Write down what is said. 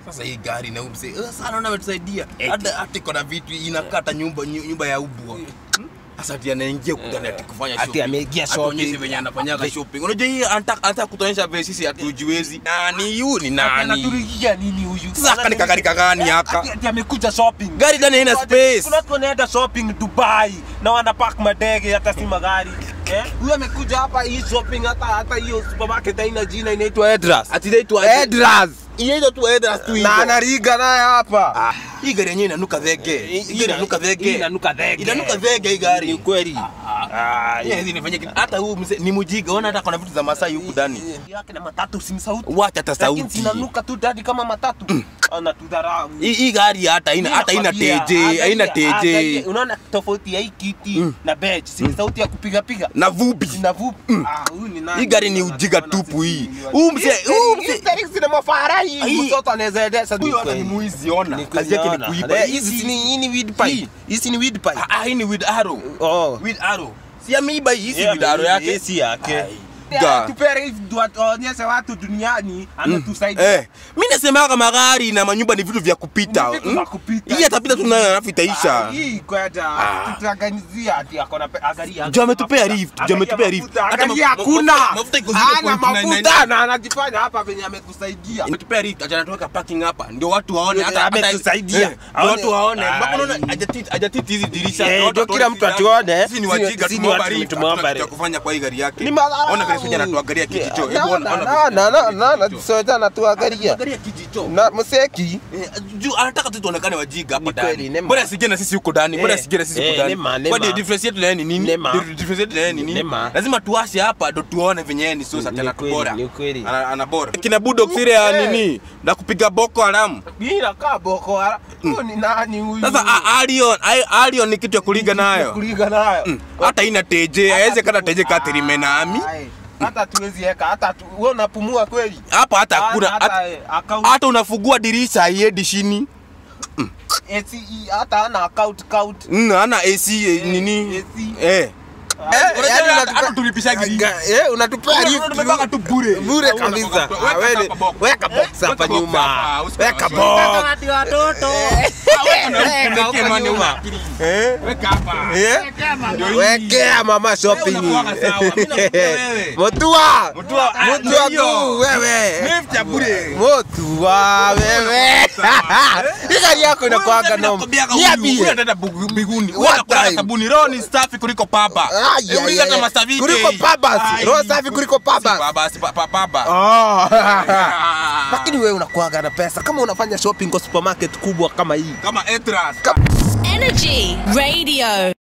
Sasa hii gari na umse eh, sana naona ametusaidia. Hata hata iko na vitu inakata nyumba nyu- nyumba ya ubwa. Hmm? Sasa ati anaingia kudani ati kufanya Ati shopping. ameingia Atuonyeshe shopping. venye anafanyaga shopping. Unajua hii anataka anataka kutuonyesha vile sisi hatujiwezi. Nani yu ni nani? Anaturigia nini huyu? Sasa haka ni kagari kagani haka? Ati- ati amekuja shopping. Gari ndani haina space. Kuna watu wanaenda shopping Dubai na wanapark madege hata si magari. Eh? Huyu amekuja hapa hii shopping hata hata hiyo supermarket haina jina inaitwa Edras. Ati inaitwa Edras. Inaitwa tu Edras tu Na hivyo. anariga naye hapa. Hii gari yenyewe inanuka dhege. Hii gari inanuka Hii dhege. inanuka dhege. Inanuka dhege hii gari. Ni kweli. Ah, Yeah, hizi nifanye kitu. Hata huu mzee ni mjiga, ona hata kuna vitu za Masai huku ndani. yake na matatu si sauti. Wacha hata Lakini sauti. zinanuka tu dadi kama matatu. Anatudharau. Hii hii gari hata haina hata haina teje, haina teje. Unaona tofauti ya hii kiti na bench, si sauti ya kupiga piga. Na vubi. Na vup. Ah, huyu ni nani? Hii gari ni ujiga tupu hii. Huu mzee, huu mzee. Hii zina mafara hii. Hii- Mtoto anaweza endesha. Huyu hata ni mwizi ona. Kazi yake ni kuiba. Hizi si ni hii ni weed pipe. Hii. Hizi ni weed pipe. Ah, ah, hii ni with arrow. Oh. With arrow. Si ameiba hii, si Yeah, with arrow yake. hii si yake. Ai. Ga. Tupere hivi tuonyeshe watu duniani anatusaidia. Eh, mimi nasemaga magari na manyumba ni vitu vya kupita. Ni vitu hmm? vya kupita. Hii atapita tu nayo alafu itaisha. Ah, Hii kwenda Ah. tutaganizia ati akona pe- angalia. Jo ametupea lift, jo ametupea lift. Mafuta, Hata Angalia ma- hakuna. mafuta- mafuta iko zero Hana point nine nine. mafuta na anajifanya hapa venye ametusaidia. Ametupea lift, acha natuweka parking hapa. Ndio watu waone Ndio hata hata- ametusaidia. eh, ndio watu waone. Ai. Mpaka unaona hajatiti hajatiti hizi dirisha. Eh, Ndio watu ndio kila watuone mtu sisi atuone. Sisi ni Sisi- wajinga sisi ni tumeomba watu lift. tumeomba Hatuna kitu cha lift. kufanya kwa hii gari yake. Ni madharau. Ona vile sija anatuangalia kijicho. Hebu ona Na- ona na- vile na- na- na- na- kijicho. sote anatuangalia. Angalia kijicho. Na mseki Eh, juu anataka tu tuonekane wajinga hapa Ni kweli, ndani. nema. Bora asije na sisi huko ndani. Bora Eh, asije na sisi eh, huko nema, ndani. nema. Kwa difference yetu na yeye ni nini? Nema. Di- Difference yetu na yeye ni nini? Nema. Lazima tuwashe hapa ndo tuone venye yeye ni sosa Ni tena kweli, bora. ni kweli. Ana ana bora. Kina Budok sire ya Eh. nini? Na kupiga Boko Haram. hii inakaa boko haram. Huyu ni nani huyu? Sasa a- Arion, ai- Arion ni kitu ya kuliga nayo. kuliga nayo. Mm. Hata ina teje, haiwezi kana teje katirime nami. Ai, Hata tuwezi eka hata tu, wewe unapumua kweli? Hapa hata hakuna hata hata- eh, account hata unafungua dirisha haiendi chini. ACE hata ana account count. Mm, Hana AC eh, Eh, nini? AC. Eh. Eh, yaani unatupa- hata tulipishaga lift. Ga- eh, unatupea Una- lift. unatupeleka tu bure. Bure Hauna kabisa. kwa- Ah, weka wewe- hapa box. Weka box hapa Weka box nyuma. hapa, usipe Weka wasiwasi. box. Weka huko mani nyuma. una. Eh? Weka hapa. Eh? Ndio hii. Wekea mama shopping. Wewe unakuwaga sawa. Mimi nakuambia wewe. Mutua. Mutua, ah, Mutua ndio hiyo. tu wewe. Lift ya bure. Mutua wewe. Hii gari yako inakuanga noma. Niambie. Huyu ataenda bugu- mbinguni. Huyu What atakula time? sabuni. Roho ni safi kuliko papa. Ai, Hebu ai, hata ai. masavike. Kuliko pabas. Ai. Roho safi kuliko pabas. Si papa, si pa- pa- papa. Oh. Ah. Lakini wewe unakuaga na pesa kama unafanya shopping kwa supermarket kubwa kama hii. Kama Etras. Energy Radio.